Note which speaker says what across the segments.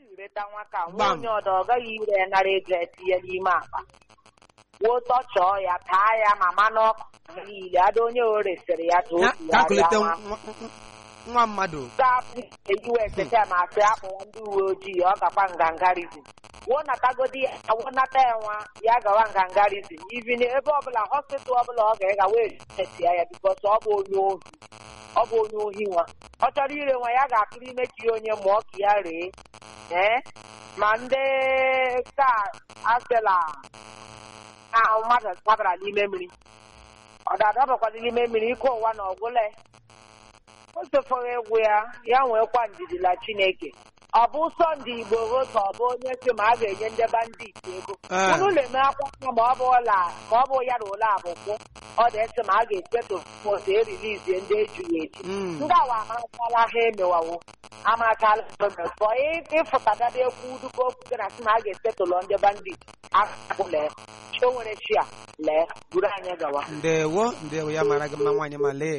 Speaker 1: ireta nwa ka nwa
Speaker 2: Gbam.
Speaker 1: onye ọdọ ọ gaghị ire ya nara ego ya tinye n'ime akpa wuo tọchọọ ya taa ya ma manụ ọkụ ha niile ada onye o resịrị ya ka o
Speaker 2: Ya-
Speaker 1: tugharịa
Speaker 2: kalkulete
Speaker 1: nwa
Speaker 2: nwa- nwa- nwa mmadụ
Speaker 1: ga-abụ eyiwe ekete ma asị akpụwa ndị uwe ojii ọ gakwa ngangarizm wuo natagodi ya wuo nata ya nwa ya gawa ngangarizm ivin ebe ọbụla hospital ọbụla ọ ga-ega wee resia ya bikos ọ bụ onye ohi ọ bụ onye ohi nwa ọ chọrọ ire nwa ya ga-atụrụ ime ka ya onye mụọ ka ya ree ee ma ndị ka asịla ahụ mmadụ dabara n'ime mmiri ọ da-adabakwazi n'ime mmiri ike ụwa na ọgwụle o sofoghị egwu ya ya nwekwa ndidi na chineke ọ bụ sọnde igbo ka ọ bụ onye si ma a ga-enye ndị bandit ego
Speaker 2: Ee.
Speaker 1: unu na-eme akwụkwọ ma ọ bụ ụla ma ọ bụ ya na ụlọ abụkwụ ọ dị esi ma a ga-esetụ otu erilizie ndị ejughị eju
Speaker 2: Mm.
Speaker 1: ndị awa amachala ha emewawo amachala fọ ịfụtagada ekwu duka okwu gị na si ma a ga-esetụlụ ndị bandit akụ lee chi o nwere chi a lee buru anyị gawa
Speaker 2: ndewo ndewo ya mara gị mma nwaanyị ma lee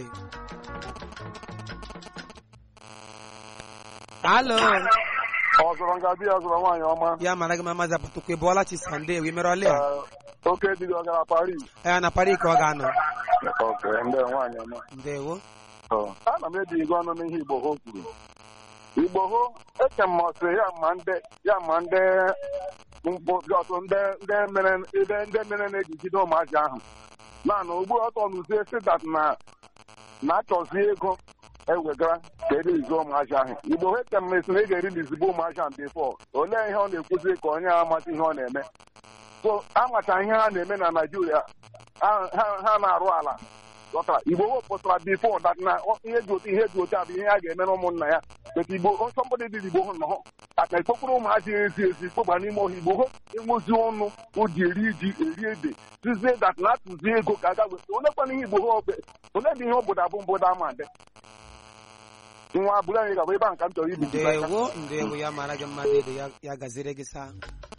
Speaker 2: alo
Speaker 3: ọ zụrụ ngabi ya zụrụ nwaanyị ọma
Speaker 2: ya mara gị mma maazị apụtụkwu ị bụọla chi sande wi mere ọlị a
Speaker 3: Ee, oke dịrị ọ gara Paris
Speaker 2: ya na pari ka ọ ga-anọ
Speaker 3: oke ndị nwaanyị ọma
Speaker 2: ndewo
Speaker 3: Ọ, ana m eji igwe ọnụ n'ihe Igbo ho kwuru Igbo ho eche m ọsị ya ma ndị ya ma ndị mkpọtụ ndị ndị mere ndị ndị mere na-ejigide ụmụazị ahụ naanị ugbu ọtọ n'uzie si dat na na-achọzi ego ewegara ka erizi ụmụazị ahụ Igbo ho eche m esi na ị ga-erilizibe ụmụazị ahụ bifọ olee ihe ọ na-ekwuzi ka onye a amata ihe ọ na-eme so amacha ihe ha na-eme na Naịjirịa ha- ha ha na-arụ ala ghọtara igbo wepụtara bifo dat na ọ- ihe dị otu ihe dị otu a bụ ihe a ga-emere ụmụnna ya bet igbo nsọmbọdị dị igbo hụ nọ aka ikpokpuru ụmụazị ezi ezi kpọba n'ime ọhịa igbo hụ enwezi ọnụ ụdị eri ji eri ede tizie dat na atụzi ego ka aga weta olekwana ihe igbo hụ obe ole dị ihe obodo abụ mbodo ama dị nwa bụrụ anyị gaba ebe a nka m chọrọ ibi
Speaker 2: ndewo ndewo ya mara gị mma dede ya ya gaziri gị saa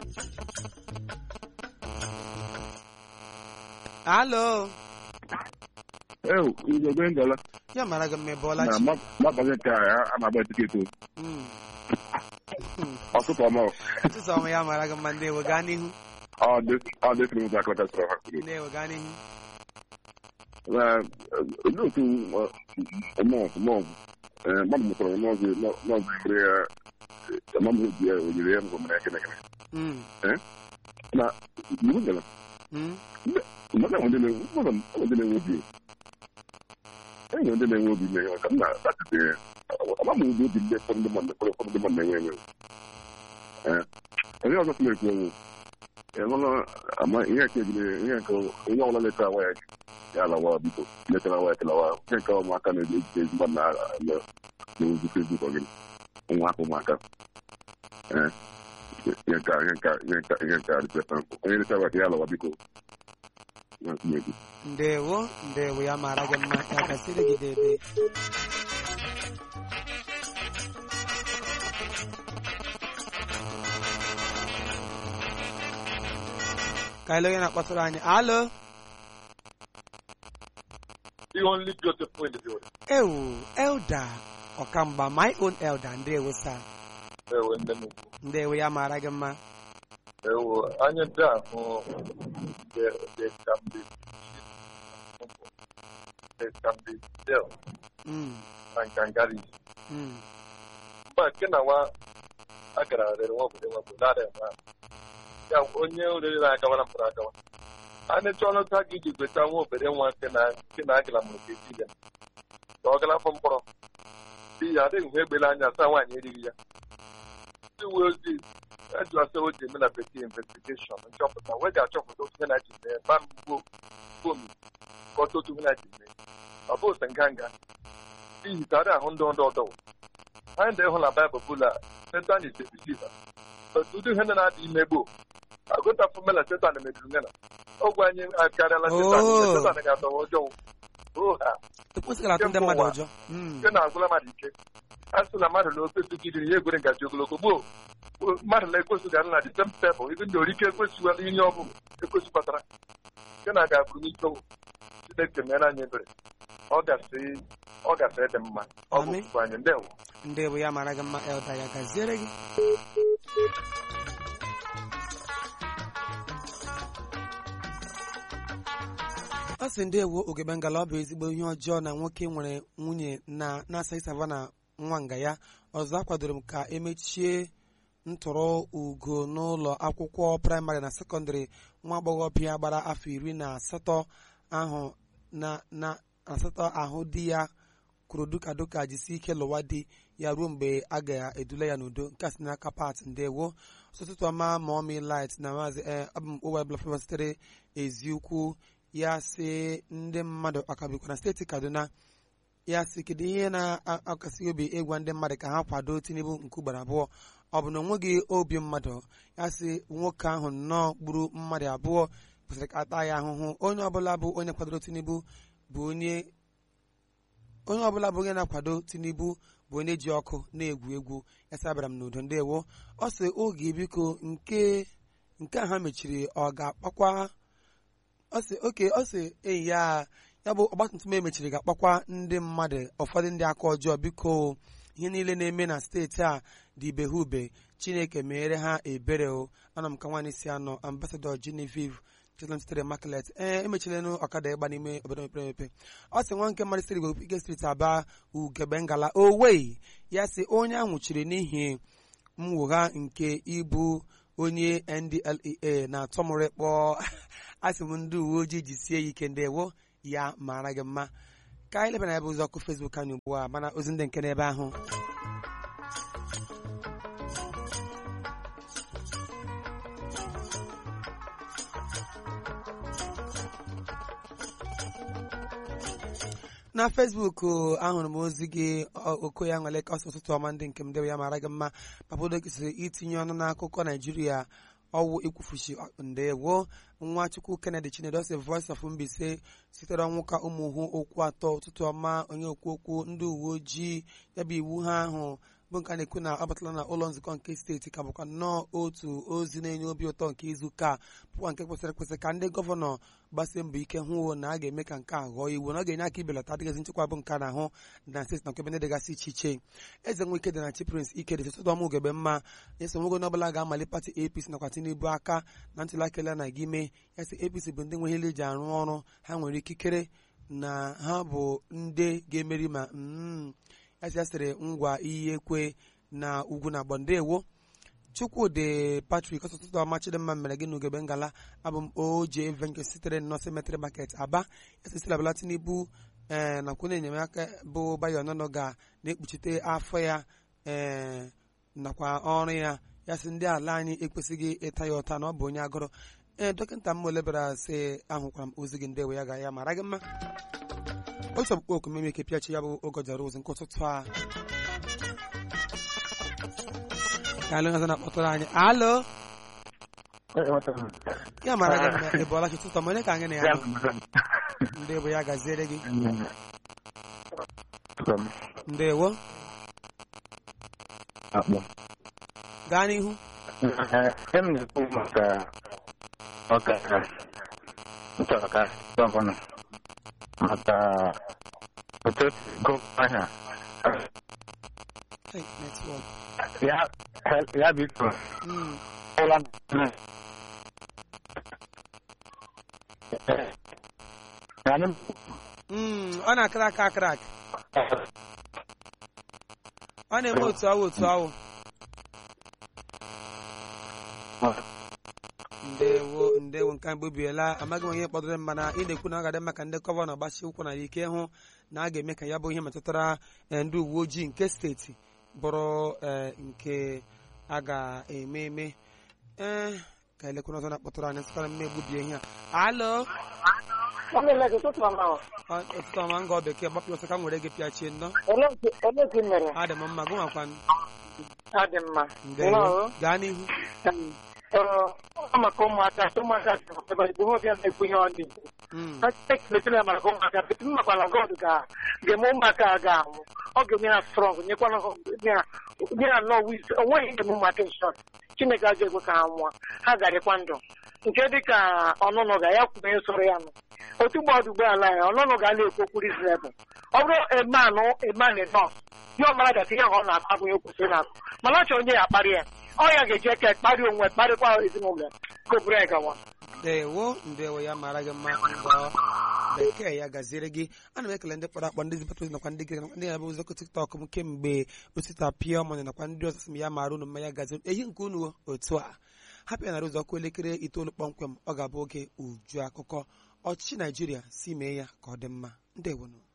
Speaker 2: alo
Speaker 4: ewu ugogbe ngala
Speaker 2: ya mara gị mma ị bụọla
Speaker 4: na
Speaker 2: chi
Speaker 4: mgbabazi nke a a na-agba tiketi
Speaker 2: Mm.
Speaker 4: ọtụtụ ọma
Speaker 2: ụtụtụ ọma ya mara gị mma ndewo gaa n'ihu
Speaker 4: ọ dịsịrị ụzọ akọta sọrọ ha kwuru
Speaker 2: ndewo gaa n'ihu
Speaker 4: olee otu mọọgụ mọọgụ mmadụ mụtara nọọzụ nọọzụ ebere ya amamhe obi ya onyere ya ngwa mere gịnị gịnị
Speaker 2: Mm.
Speaker 4: na iwu gara
Speaker 2: Mm.
Speaker 4: mmadụ ahụ ndị na-enwe mmadụ ahụ ndị na-enwe obi enwere ndị na-enwe obi mmeghe maka m na-atụte ama m ụdị obi ndị ụfọdụ ndị mmadụ ụfọdụ ụfọdụ ndị mmadụ na-enwe enwe Ee. onye ọzọ sị na-ekwu enwe enwela ama ihe nke ejiri ihe nke onye ọbụla leta awa ya ya alawa biko letara awa ya kelawa ihe nke ụmụaka na-eji ejide ezi mmadụ na n'ozi fesbuk ọ gịnị nwa afọ ụmụaka Ee. ihe nke a- ihe nke a- ihe nke a- ihe nke a dịpụta onye leta awa ya alawa biko na-ekwu
Speaker 2: ndewo ndewo ya mara gị mma ya gaziri gị dede ka ele onye na-akpọtụrụ anyị alo
Speaker 3: The only beautiful in the building.
Speaker 2: ewu elda ọkamgba my own elda ndewo sa
Speaker 3: Ewe nne m ukwu.
Speaker 2: ndewo ya mara gị mma
Speaker 3: Ewe anyị ndị ahụ there there can be there can be still
Speaker 2: Mm,
Speaker 3: and kangaris.
Speaker 2: mm,
Speaker 3: Mgbe nke na nwa a gara rere nwa obodo nwa obodo ada enwe ahụ. Ya onye oriri na-agawara mpụrụ agawa. A na-eche ọnụ taa gị iji gweta nwa obere nwa nke na nke na agala mụrụ ka esi ya. Ka ọ gala afọ mkpọrọ. Di ya adịghị hụ egbela anya saa nwaanyị erighị ya. Ndị uwe ojii ejụasa o ji eme na bekee investigeshọn nchọpụta wee ga-achọpụta otu ihe na-eji mee ba mgbo gomi ka ọtụ otu ihe na-eji mee. Ọ bụ ose nganga. N'ihi ka a ahụ ndị ọdọ ọdọ anyị ndị hụ na baịbụl bụla setan is a deceiver otu ụdị ihe ndị na-adị ime gboo agụtafụ mela setan mebiri ngana ogwe anyị akarịala setan
Speaker 2: Oh.
Speaker 3: setan ga-atọwa ọjọọ o ha
Speaker 2: ekwesịghị atụ ndị mmadụ ụjọ Mm,
Speaker 3: nke na-agwụla mmadụ ike a sị na mmadụ na ofe sugidiri ya egwere ngaji ogologo gboo mmadụ na ekwesị gara na disem tebụl ibi ndị orike ekwesịwala ihe ọ bụla ekwesị kpatara nke na aga bụrụ n'ike chineke mere anyị ebere ọ gasị ọ gasị dị mma ọ bụ
Speaker 2: Amen.
Speaker 3: okwu anyị ndewo
Speaker 2: ndewo ya mara gị mma elda ya gaziere gị ọ sị ndị ewu ogebe ngala ọ bụ ezigbo ihe ọjọọ na nwoke nwere nwunye na na-asa ịsava na nwa nga ya ọzọ akwadoro m ka emechie ntụrụ ugo n'ụlọ akwụkwọ praịmarị na sekọndịrị nwa agbọghọbịa gbara afọ iri na asatọ ahụ na na asatọ ahụ di ya kwuru duka duka jisi ike lụwa di ya ruo mgbe a ga-edula ya n'udo nke a si n'aka pat ndewo ụtụtụ ọma ma ọmị light na maazị ee abụ m ụwa blafọ sitere eziukwu ya sị ndị mmadụ akabikwa na steeti kaduna ya sị kedu ihe na-akasị obi ịgwa ndị mmadụ ka ha kwado tinubu nke ugboro abụọ ọ bụ na onweghị obi mmadụ ya sị nwoke ahụ nnọọ gburu mmadụ abụọ kwesịrị ka ata ya ahụhụ onye ọbụla bụ onye kwadoro tinubu bụ onye onye ọbụla bụ onye na-akwado tinubu bụ onye ji ọkụ na-egwu egwu ya sị abịara m n'udo ndewo ọ sị oge biko nke nke a ha mechiri ọ ga-akpakwa ọ sị oke ọ sị enyi ya ya bụ ọgbatumtum emechiri ga-akpakwa ndị mmadụ ụfọdụ ndị aka ọjọọ biko ihe niile na-eme na steeti a dị ibehube chineke meere ha ebere o ana m ka nwaanyị si anọ ambasadọ Genevieve Chetland sitere Maklet ee emechilenụ ọkada ịgba n'ime obodo mepere emepe ọ sị nwa nke mmadụ siri bụ Ike steeti aba ugebe ngala owei ya sị onye ahụ chiri n'ihi mwụgha nke ịbụ onye NDLEA na-atọ mụrụ kpọọ asị m ndị uwe ojii jisie ya ike ndewo ya mara gị mma ka anyị lebana ya bụ ụzọ ọkụ Facebook anyị ugbu a mana ozi ndị nke n'ebe ahụ na Facebook ahụrụ m ozi gị okoya nwere ka ọsọ ụtụtụ ọma ndị nke m debe ya mara gị mma papodo kesịrị itinye ọnụ n'akụkọ Naijiria ọwụ ikwufuchi ndewo nwachukwu kennedy chinedu si voice of mbise sitere ọnwụ ka ụmụ hụ okwu atọ ụtụtụ ọma onye okwu okwu ndị uwe ojii ya bụ iwu ha ahụ bụ nke a na-ekwu na ọ batala na ụlọ nzukọ nke steeti ka bụkwa nnọọ otu ozi na-enye obi ụtọ nke izu ụka bụkwa nke kwesịrị ekwesị ka ndị gọvanọ gbasie mbọ ike hụ na a ga-eme ka nke a ghọọ iwu na ọ ga-enye aka ibelata adịghịzi nchekwa bụ nke a na-ahụ na steeti na nkebe ndị dịgasị iche iche eze nwike dị na chi prince ike dị ụtụtụ ọma ugebe mma eso nwogo n'ọbụla ga-amali pati apc nakwa tinubu aka na ntụli aka ele na gị mee ya sị apc bụ ndị nwe ihe eji arụ ọrụ ha nwere ikikere na ha bụ ndị ga-emeri ma ya sị ya sịrị ngwa iyi ekwe na ugwu na ndewo chukwudị patrik ọtụtụ ọma chidimma mere gị n'ugebe ngala abụ m oje venke sitere nnọọ cemetery market aba esisiri abala tinubu ee nakwa enyemaka bụ bayo ọnọnọ ga na-ekpuchite afọ ya ee nakwa ọrụ ya ya sị ndị ala anyị ekwesịghị ịta ya ụta na ọ bụ onye agụrụ ee dọkịta m olebara sị ahụkwara m ozi gị ndewe ya ga ya mara gị mma otu ọkpụkpọ oku meme ike pịachi ya bụ ogojara ozi nke ụtụtụ a ka alụ ọzọ na-akpọtụrụ anyị alo ya mara gị mma ị bụọla chi tụtọ ma onye ka anyị na ya nọ ndị bụ ya gaziere gị ndewo gaa n'ihu
Speaker 5: em na-ekwu maka ọka nchọrọ ka gọvanọ maka otu gọvanọ ahịa
Speaker 2: Hey, network.
Speaker 5: ya ya biko
Speaker 2: Mm.
Speaker 5: ụla anyị
Speaker 2: Mm, ọ na-akara aka akara aka ọ na-eme otu awụ otu awụ ndewo ndewo nke mbụ biela amaghị m onye kpọdoro m mana ị na-ekwu na ọ ga-adị mma ka ndị gọvanọ gbasi ụkwụ na ike hụ na a ga-eme ka ya bụ ihe metụtara eh, ndị uwe ojii nke steeti bụrụ eh, nke a ga-eme eme ee ka elekwana ọzọ na-akpọtụrụ anyị sịkwara m na-egbubie ihe a alo ọtụtụ ọma ngọ bekee gbapụ ọsọ ka m were gị pịachie nnọọ
Speaker 1: Olee otu mere?
Speaker 2: adị m mma gụnwakwanụ
Speaker 1: Ọ dị mma.
Speaker 2: ndewo gaa n'ihu
Speaker 1: Ọ maka ụmụaka ụmụaka ebe igbo ọbịa na-ekwu ihe ọ dị
Speaker 2: Mm,
Speaker 1: ekeletere ya maka ụmụaka bete m makwala God ga ga-eme ụmụaka a ga-anwụ ọ ga-enye ha strọng nyekwana ha nye ha nye ha nnọọ wis o nweghị ihe ụmụaka nshọt Chineke ajọ ekwe ka ha nwụọ ha ga-adịkwa ndụ nke dị ka ọnụnụ ga ya kwuru ihe soro ya nụ otu gbọdụ ụgbọala ya ọnụnụ ga na-ekwu okwu rizrebụl ọ bụrụ emanụ emanụ nọs ihe ọmara gasị ihe ahụ ọ na-akụ abụghị o kwesịrị na-akụ mana ọ chọrọ onye ya akparị ya
Speaker 6: ọ ya ga-eji eke kparịa onwe kparịkwa ezinụlọ ya kopụrụ ya gawa
Speaker 2: ndewo ndewo ya mara gị mma mbọ bekee ya gaziere gị ana m ekele ndị kpọrọ akpọ ndị zipụta ozi nakwa ndị gịrị nakwa ndị na-abụ ụzọkọ tiktok m kemgbe osita pịa ọmụnya nakwa ndị ọzọ sị m ya mara unu mma ya gaziere ehi nke unu otu a hapụ ya nara ụzọ ọkụ elekere itoolu kpọmkwem ọ ga-abụ oge uju akụkọ ọchịchị naijiria si mee ya ka ọ dị mma ndewonu